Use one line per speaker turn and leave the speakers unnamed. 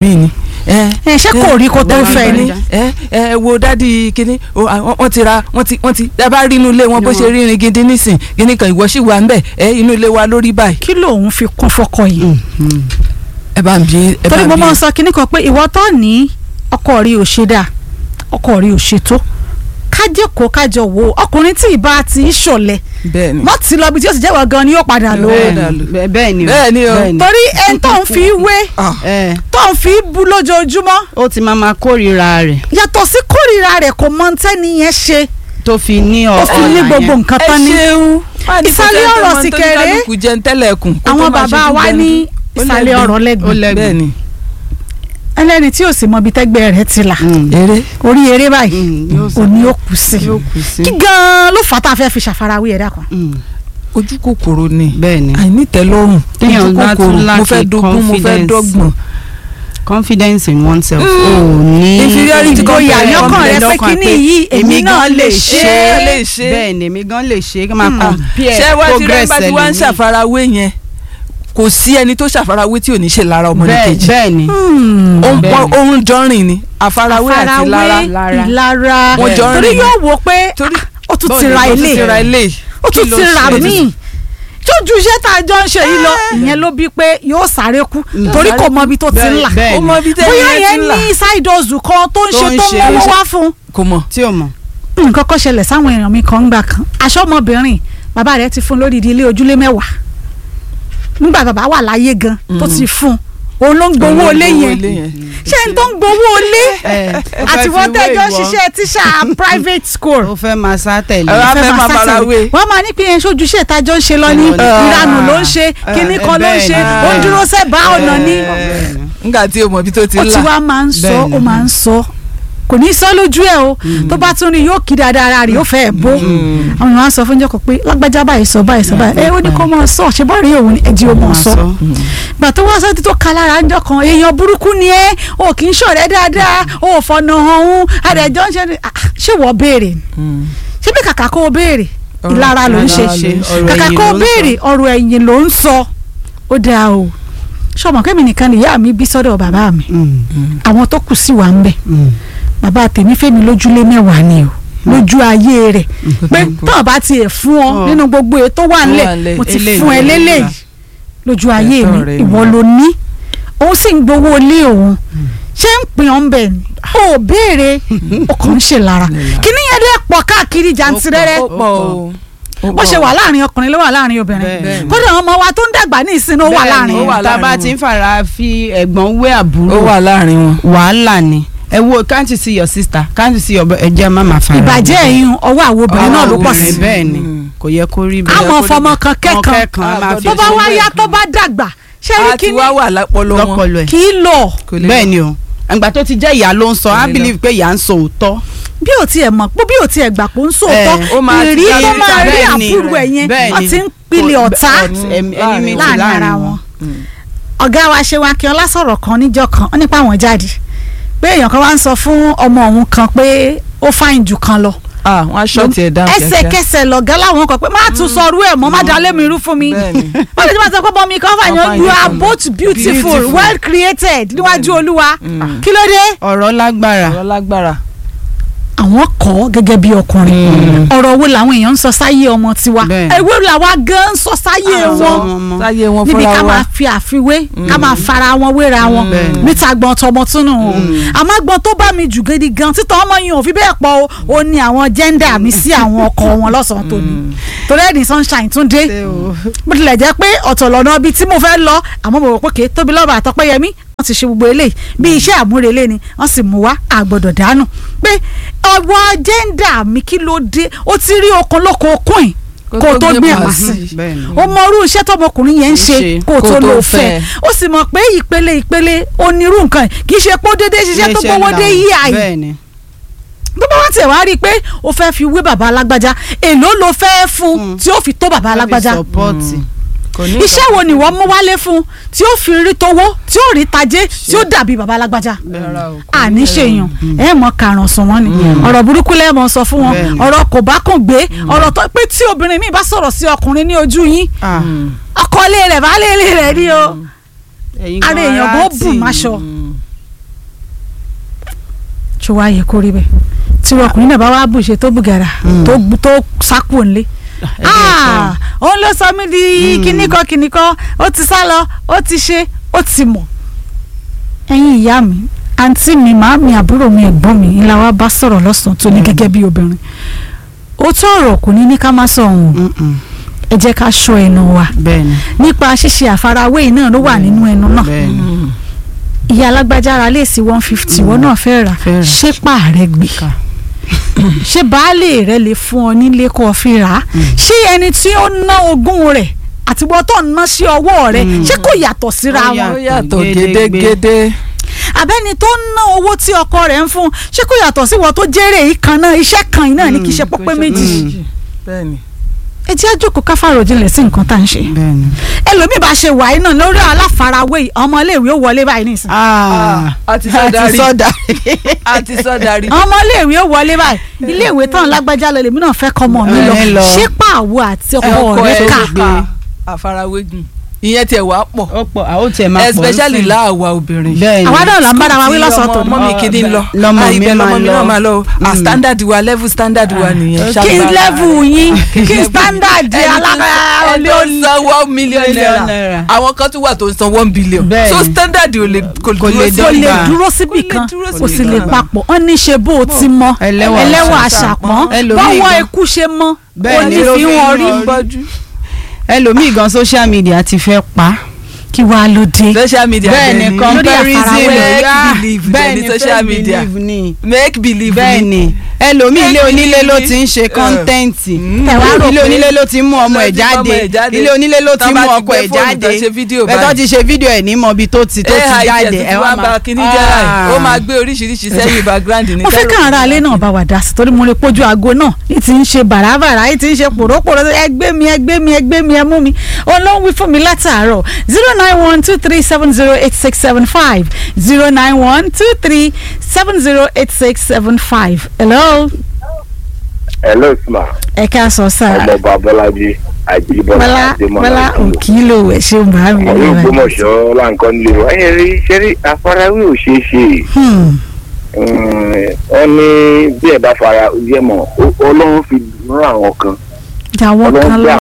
mí ni.
ẹ ṣé kò rí kó tó fẹ́ ni.
ẹ ẹ wo dádì kínní o, àwọn- wọ́n ti ra wọ́n ti wọ́n ti ẹ bá rí inú ilé wọn bó ṣe rírin gidi nísìn kíní kan ìwọ sì wà ń bẹ̀ ẹ inú ilé wa lórí báyìí.
kí lòun fi kún fọkọ yìí.
ẹ bá ń bí ẹ bá
torí
ń
mo
bí
máa ń sọ kinní kan pé ìwọ tó ní ọkọ rí ò ṣe dáa ọkọ rí ò ṣe tó kájẹkọọ kájọ wo ọkùnrin tí ìbá ti í ṣọ̀lẹ
bẹ́ẹ̀ ni
mọ ti lọ bí tí ó sì jẹ́wọ́ gan ni yóò padà lò ó
Bẹ́ẹ̀ ni.
bẹ́ẹ̀ bẹ́ẹ̀ ni
Bẹ́ẹ̀ ni o.
torí ẹni tó ń fi wé
Ah,
ẹ
tó ń fi bu lójoojúmọ́
ó ti máa ma kórìíra rẹ̀
yàtọ̀ sí kórìíra rẹ̀ kò mọ tẹ́ni yẹn ṣe
tó fi ní
ó fi ní
ọ̀ràn
gbogbo
yẹn.
nǹkan
ẹ
tán ní.
ṣeun Wá ní
Ìsàlẹ̀
kò sẹ́ni tó
ọ̀rọ̀
mọ
sì
tó ní
kéré.
kálukú jẹun tẹ́lẹ̀kùn kó tó
àwọn
máa
bàbá
ṣojú
wa
gbẹnu.
ní
Ó
ìsàlẹ̀
lẹ́gbẹ̀ẹ́.
ọ̀rọ̀
ó
lẹ́gbẹ̀ẹ́
lẹ́gbẹ̀ẹ́.
bẹ́ẹ̀ ni
ẹlẹ́ni tí ò sì mọ ibi tẹ́gbẹ́ rẹ̀ ti là
Mm.
eré
orí eré báyìí
Mm, yóò sọ-
òní ó kù sí
yóò kù sí.
kí gan-an ló fà á tá a fẹ́ fi ṣàfarawé ẹ̀dá kan.
Mm,
ojú kòkòrò ni
bẹ́ẹ̀ ni
àìnítẹ́lọ́rùn
Téèyàn
ojú
bá tún
kòkòrò mo
lack
fẹ́ dogun mo fẹ́
confidence.
dọ́gbọ̀n
confidence in oneself.
Mm.
ó ní
Inferiority
ìgboyà
complex.
lọ́kàn rẹ pé
lọ́kàn
kíní
pé
yìí èmi náà lè ṣe é.
lè ṣe é.
bẹ́ẹ̀ ni èmi gan lè ṣe é kí n máa
Mm.
compare
ṣé wá ti rẹ́
progress
bá ti wá ń
ẹlòmíì.
ṣàfarawé yẹn kò sí ẹni tó ṣàfarawé tí ò ní ṣe lára ọmọ
bẹ́ẹ̀
nìkejì
bẹ́ẹ̀ ni
Hmm.
Ó ń
bẹ́ẹ̀
pọ́n-
ni.
ó ń jọrìn ni àfarawé àti lára
àfarawé ìlara
Wọ́n jọ ń
torí
rìn.
yóò wò pé
torí
ó tún
bọ́ọ̀lù
ti ra
ló
ó tún
ilé
ti ra ilé
ó tún
kí ló
ti ra
ṣe?
míì tójú iṣẹ́ tá a jọ ń ṣe yìí lọ ìyẹn ló bí pé yóò sáré kú torí kò mọ ibi tó ti ń là
bẹ́ẹ̀
ó
ni.
mọ ibi tẹ́
bóyá
ẹni
yẹn
ti ń là
ní side hustle kan tó ń
Tó
ṣe
ń
tó
ṣe.
mọ́wọ́ wá fún
kò mọ̀
tí o mọ̀
nǹkan kan ṣẹlẹ̀ sáwọn èèyàn mi kan ń gbà kan aṣọ ọmọbìnrin bàbá rẹ̀ ti fún lódìdí ilé ojúlé mẹ́wàá nígbà bàbá wà láyé gan tó ti fún òun ló ń gbowó ilé yẹn ṣé n tó ń gbowó ilé àti wọ́n tẹ́jọ́ ṣiṣẹ́ tíṣà private school
ó fẹ́ máa sá tẹ̀lé
Ẹ wá fẹ́ máa
sá
fara
tẹ̀lé.
wé.
wọ́n máa ní pé yẹn sójúṣe ìtajọ́ ń ṣe lọ ní
Ah.
ìranù ló ń ṣe kíní kan ló ń ṣe ó ń dúró sẹ́bà ọ̀nà ní.
nígbà tí o mọ̀ ibi tó ti
ó
ń
ti
là
wá máa ń sọ
Bẹ́ẹ̀ ni.
ó máa ń sọ kò ní sọ lójú ẹ o tó bá tún rí yóò kí dáadáa ara rẹ̀ yóò fẹ́ bó àwọn èèyàn á sọ fún jọkọ pé lágbájá báyìí sọ báyìí sọ báyìí ẹ ó ní kó máa sọ ṣe bá rí òun ẹjì ó máa sọ gbà tó wá sọ́tí tó ka lára ń jọkàn èèyàn burúkú ni ẹ o kì í ṣọ̀rẹ́ dáadáa o ò fọ̀nà hàn òun àdẹ̀jọ́ ń ṣe ni Ah, ṣé wọ́n béèrè ni ṣé bí kàkà kó o béèrè
Ọ̀rọ̀
ìlara ló ń ṣe
ìlara ló ń
ṣe.
kàkà
Ọ̀rọ̀
kó o
ẹ̀yìn ló ń
béèrè ọ̀rọ̀ ẹ̀yìn ló ń sọ ó dáa o ṣọmọ kẹ́mi nìkan nìyá mi bí sọ́dọ̀ bàbá mi àwọn tó kù sí wa ń bẹ̀ bàbá tèmi fẹ́mi lójúlé mẹ́wàá ni o lójú ayé rẹ̀ pé tọ́ọ̀ bá tiẹ̀ fún ọ
Ọ̀.
nínú gbogbo ètò wà
wà
ńlẹ̀
ńlẹ̀.
mo ti
Eléyìí
fún ẹ
ló ń
lélẹ́yìí
gbà.
lójú ayé
Ẹ̀tọ́
mi
rẹ̀
ìwọ
ni.
ló ní òun sì ń gbowó ilé òun ṣé ń pin ọ́n bẹ̀ ni ó béèrè ọkàn ń ṣe lára kíní yẹn dẹ́ pọ̀ káàkiri jàǹtìrẹrẹ
ó pọ̀ o ó
bó ṣe
pọ̀.
wà láàrin ọkùnrin ló wà láàrin obìnrin
Bẹ́ẹ̀.
kódà àwọn ọmọ wa tó ń dàgbà ní ìsinmi ó wà láàrin
ó wà
wọn.
tá a bá
láàrin
ti
wọn.
ń fara fi ẹ̀gbọ́n wé
ó
àbúrò
wà láàrin wọn.
wàhálà ni ẹ wo can't you see your sister can't you see your brother ẹ jẹ́ má máa fara
ìbàjẹ́ ẹ̀yìn ọwọ́ àwọn obìnrin náà ló pọ̀ sí
obìnrin bẹ́ẹ̀ ni kò yẹ kó rí bẹ́ẹ̀.
àmọ́ fọmọ kan kẹ́kan
kẹ́kan máa fi
tó bá
ṣe
wá
bẹ́ẹ̀.
yá tó bá dàgbà ṣé rí
a ti
kíní
wá wà lápọlọ wọn
lọ́pọlọ ẹ̀
kì í lọ
kò lè
bẹ́ẹ̀ ni o àgbà tó ti jẹ́ ìyá ló ń sọ
Kò
á
lè lọ.
believe pé ìyá ń sọ òótọ́
bí ò tiẹ̀ mọ̀ pé bí ò tiẹ̀ gbà pé ó ń sòótọ́
Eh,
ó máa ti
ìrí
dá
tó
lórí
máa rí
bẹ́ẹ̀ ni,
àbúrò ẹ̀ yẹn
bẹ́ẹ̀
wọ́n
ni.
ti ń pilẹ̀
Kò-
ọ̀tá
ọ̀t- ẹm- enmity
láàrin ara wọn. ọ̀gá wa ṣe wa kí ọlá sọ̀rọ̀ kan níjọ́ kan ó nípa àwọn jáde pé èèyàn kan wá ń sọ fún ọmọ òun kan pé ó fáìn jù kan lọ
ah wọn aṣọ tiẹ̀ dáhùn kíákíá
ẹsẹ̀kẹsẹ̀ lọ̀gá láwọn kan pé má tún sọrú ẹ̀ mọ́ má dalé mi irú fún mi
Bẹ́ẹ̀ni.
wọ́n lè ti máa sọ pé bọ́ mi kan fàyàn
Kan
you
fàyàn
are
kan.
both beautiful
Beautiful.
well created níwájú olúwa kí ló dé
ọ̀rọ̀ lágbára
ọ̀rọ̀ lágbára
àwọn kọ́ gẹ́gẹ́ bí ọkùnrin ọ̀rọ̀ wo làwọn èèyàn ń sọ sáyé ọmọ tiwa
Bẹ́ẹ̀.
ewé làwa gan ń sọ sáyé
Ah,
wọn
sọ wọn mọ́.
sáyé wọn
níbi
fúnra
ká
wa
máa fi àfiwé ká máa fara wọn wéra wọn
Bẹ́ẹ̀.
níta gbọ́n tọmọ túnú o àmọ́ gbọ́n tó bá mi jù gidi gan títọ́ ọmọ yìí ò fi bẹ́ẹ̀ pọ̀ o ó ní àwọn jẹ́ndà mi sí àwọn ọkọ wọn lọ́sàn-án tó ní torí ẹ̀dín sunshine tún dé bó tilẹ̀ jẹ́ pé ọ̀tọ̀ lọ́nà ibi tí mo fẹ́ lọ àmọ́ mo rò pé kì í tóbi lọ́ba àtọ́pẹ́yẹmí wọ́n ti ṣe gbogbo eléyìí bí iṣẹ́ àmúrelé ni wọ́n sì mú wá àgbọ̀dọ̀ dànù pé ọwọ́ jẹ́ndà mi kí ló dé ó ti rí okun lóko okun yìí kó o tó gbé àmà sí
bẹ́ẹ̀ ni.
ó mọ irú iṣẹ́ tọmọkùnrin yẹn ń ṣe
ṣe
kó o
kó
tó
o tó
lò
fẹ́.
fẹ́ ó sì mọ̀ pé ìpele ìpele onírú nǹkan yìí kì í ṣe pé ó déédéé ṣiṣẹ́ tó
Iléeṣẹ́
gbowó dé
ńlá.
yí àyè
bẹ́ẹ̀ ni
tó bá wá tẹ̀ wá rí i pé o fẹ́ fi wé bàbá alágbájá èló ló fẹ́ fún tí ó fi tó bàbá alágbájá
sọpọ́ọ̀tì
kò ní
iṣẹ́ wo ni wọ́n mú wálé fún tí ó fi rí towó tí ó rí tajé tí ó dàbí bàbá alágbájá àní ṣèyàn ẹ mọ karùn sùn wọn ni ọ̀rọ̀ burúkú lẹ mọ sọ fún wọn
Bẹ́ẹ̀ni.
ọ̀rọ̀ kò bá kàn gbé ọ̀rọ̀ tó pé tí obìnrin mi bá sọ̀rọ̀ sí ọkùnrin ní ojú yín
Ah,
ọkọ ilé rẹ̀ baálé ilé rẹ̀ ni o
ẹ̀yin
ara
gan
èèyàn
ara
gan
tì.
bù máṣọ ṣó wá yẹ kó rí bẹ́ẹ̀ tí ọkùnrin náà bá wá bùṣe tó bùgàrà
Mm.
tó bu- tó sákò ńlé Ah, òun ló sọ mí di
Mm.
kíníkan kíníkan ó ti sá lọ ó ti ṣe ó ti mọ̀ ẹ̀yin ìyá mi àǹtí mi màámi àbúrò mi ẹ̀gbọ́n mi ńlá wa bá sọ̀rọ̀ lọ́sàn-án tó ní
Mm.
gẹ́gẹ́ bí obìnrin ó tó ọ̀rọ̀ kò ní ní ká má sọ òun
Mm-mm.
ẹ jẹ́ ká ṣọ́ ẹnu wa
bẹ́ẹ̀ni
nípa ṣíṣe àfarawé yìí náà ló wà nínú ẹnu náà
bẹ́ẹ̀ni
ìyá alágbájá ara léèsì one fifty wọn náà fẹ́ rà
Fẹ́ rà.
ṣé pààrẹ gbé
Ká.
ṣé baálé rẹ lè fún ọ nílé kó o fi rà á ṣé ẹni tí ó ná ogún rẹ̀ àti wọ́n tó ń ná sí ọwọ́ rẹ̀
Mm.
ṣé kò yàtọ̀ síra
Ó
wọn
yà-
ó yàtọ̀
Gédégbé.
gédégédé
abẹ́ni tó ń ná owó tí ọkọ rẹ̀ ń fún ṣé kò yàtọ̀ sí wọ́n tó jèrè yìí kan náà iṣẹ́ kan yìí náà ní kì í ṣe pọ́pẹ́ méjì
bẹ́ẹ̀ni
ẹ jẹ́ àjòkó káfàrò jinlẹ̀ sí nǹkan tá à ń ṣe
bẹ́ẹ̀ni.
ẹlòmíì bá ṣe wàyí náà lórí aláfarawé yìí ọmọ iléèwé ó wọlé báyìí nìsín
Ah,
a ti sọ darí.
sọ́dà.
a ti sọ darí.
ọmọ iléèwé ó wọlé báyìí iléèwé tán lágbájá lọ lèmi náà fẹ́ kọ́ ọmọ mi lọ
Ẹ lọ.
ṣé pàwọ́ àti ọkọ
ọkọ
rẹ̀
ẹ
kà
ká àfarawé gùn ìyẹn tiẹ̀ wá pọ̀
ó pọ̀ àwọn tiẹ̀ máa pọ̀
especially
nísìnyí.
láàwa obìnrin.
bẹ́ẹ̀ni
àwa náà là ń bára wa wí lọ́sàn-án
tó
tòní.
ọmọ mi kìíní ń lọ
Lọmọ
Ah,
mi
ibẹ̀
máa
lọmọ mi
lọ.
náà máa lọ o. Ah,
Mm.
standard wa level standard wa nìyẹn.
Ah,
kí n level yín kí n standard
ẹni
alágbára
tó ń san one million
Million
naira
naira.
àwọn kan tún wà tó ń san one billion
Bẹ́ẹ̀ni.
so standard ò lè kò
Kò
dúró
lè
sí
kò lè
dọ́gba.
dúró síbì
Kò lè
kan
dúró
kò
síbì
sì lè
kan.
papọ̀ wọ́n ní ṣe bó o ti mọ
Ẹlẹ́wà
ẹlẹ́wà
àṣàpọ́n.
àṣàpọ́n
Ẹlòmíì
bọ́wọ́
gan-
ikú ṣe mọ́
Bẹ́ẹ̀
ó
ni
ní
ló
fi
fi
wọn
ń
rí
wọn
gbọ́jú.
ẹlòmíì gan social media ti fẹ́ pa.
kí wàá ló dé
social media
bẹ́ẹ̀ni
dẹ̀ ni.
comparison
Make
ah,
believe
bẹ́ẹ̀ni
dẹ̀ ni social
fake
media.
believe ni.
make believe
bẹ́ẹ̀ni ẹlòmíì ilé
Make
onílé ló
believe.
ti ń ṣe
Eh.
kọ́ńtẹ́ǹtì
Ẹ wá rò
ilé
pé-
onílé ló ti mú ọmọ
ló
ẹ̀
ti mú ọmọ ẹ̀
jáde
jáde.
ilé onílé ló ti
Tán bá
mú
ti
ọkọ
gbé
ẹ̀
fóònù
jáde
tán ṣe fídíò
bẹ́ẹ̀ tó
báyìí.
ti ṣe fídíò ẹ̀ ní mọ ibi tó ti tó ti
ai
jáde
jẹ́
ẹ̀
tí wọ́n bá kíní jẹ́ láì ó máa gbé oríṣiríṣi sẹ́yìn background ní
mo fẹ́ kàn ara alẹ́ náà bá wà dá sí torí mo lè pójú aago náà ní ti ń ṣe bàràbàrà ní ti ń ṣe pòrópòró ẹgbẹ́ mi ẹgbẹ́ mi ẹgbẹ́ mi ẹ mú mi òun ló ń wí fún mi látàárọ̀ zero nine one two three seven zero eight six seven five zero nine one two three seven zero eight six seven five hello
hello sma
ẹ ká sọ sáà
ọmọọba bọ́lájí àjíbọ́lá
bọ́lá bọ́lá òkìlò ẹ̀ ṣe ń bá mi
àwọn ògbómọ̀ṣọ́ láǹkan nílé wa ẹ rí ṣẹ́rí àfarawé ò ṣeé ṣe wọ́n ní bí ẹ bá fara jẹ́ mọ̀ ọlọ́run fi rán àwọn kan
jàwọ́
ọlọ́run
kan
gbé
lọ